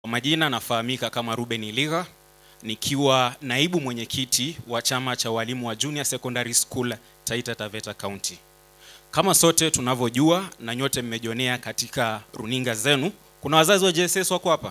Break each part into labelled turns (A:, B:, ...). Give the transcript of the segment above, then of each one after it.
A: majina nafahamika kama Ruben Iliga nikiwa naibu mwenyekiti wa chama cha walimu wa Junior Secondary School Taita Taveta County. Kama sote tunavyojua na nyote mmejionea katika runinga zenu, kuna wazazi wa JSS wako hapa.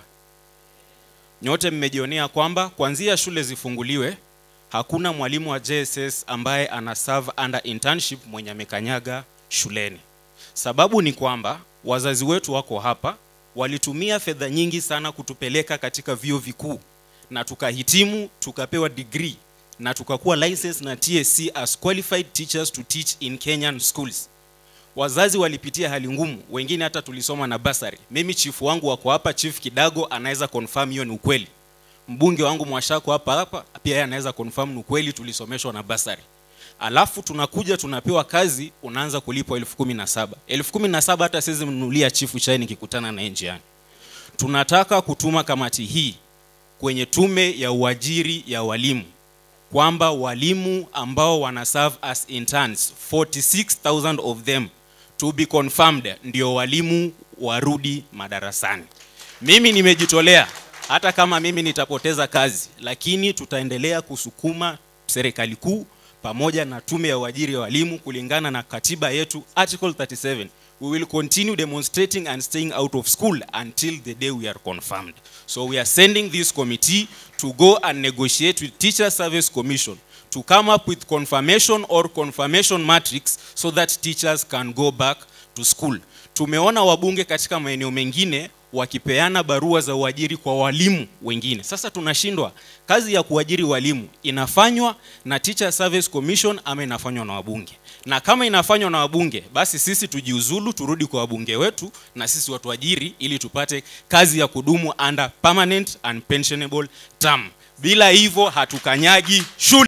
A: Nyote mmejionea kwamba kuanzia shule zifunguliwe hakuna mwalimu wa JSS ambaye ana serve under internship mwenye amekanyaga shuleni. Sababu ni kwamba wazazi wetu wako hapa, walitumia fedha nyingi sana kutupeleka katika vyuo vikuu na tukahitimu, tukapewa degree na tukakuwa license na TSC as qualified teachers to teach in Kenyan schools. Wazazi walipitia hali ngumu, wengine hata tulisoma na basari. Mimi chifu wangu wako hapa, Chief Kidago anaweza confirm hiyo ni ukweli. Mbunge wangu Mwashako hapa hapa pia yeye anaweza confirm ni ukweli, tulisomeshwa na basari. Alafu tunakuja tunapewa kazi, unaanza kulipwa elfu kumi na saba elfu kumi na saba hata siwezi mnunulia chifu chai nikikutana naye njiani. Tunataka kutuma kamati hii kwenye tume ya uajiri ya walimu kwamba walimu ambao wana serve as interns 46000 of them to be confirmed ndio walimu warudi madarasani. Mimi nimejitolea hata kama mimi nitapoteza kazi, lakini tutaendelea kusukuma serikali kuu pamoja na tume ya uajiri ya walimu kulingana na katiba yetu article 37 we will continue demonstrating and staying out of school until the day we are confirmed so we are sending this committee to go and negotiate with teacher service commission to come up with confirmation or confirmation matrix so that teachers can go back to school tumeona wabunge katika maeneo mengine wakipeana barua za uajiri kwa walimu wengine. Sasa tunashindwa, kazi ya kuajiri walimu inafanywa na Teacher Service Commission ama inafanywa na wabunge? Na kama inafanywa na wabunge, basi sisi tujiuzulu, turudi kwa wabunge wetu na sisi watuajiri, ili tupate kazi ya kudumu under permanent and pensionable term. Bila hivyo hatukanyagi shule.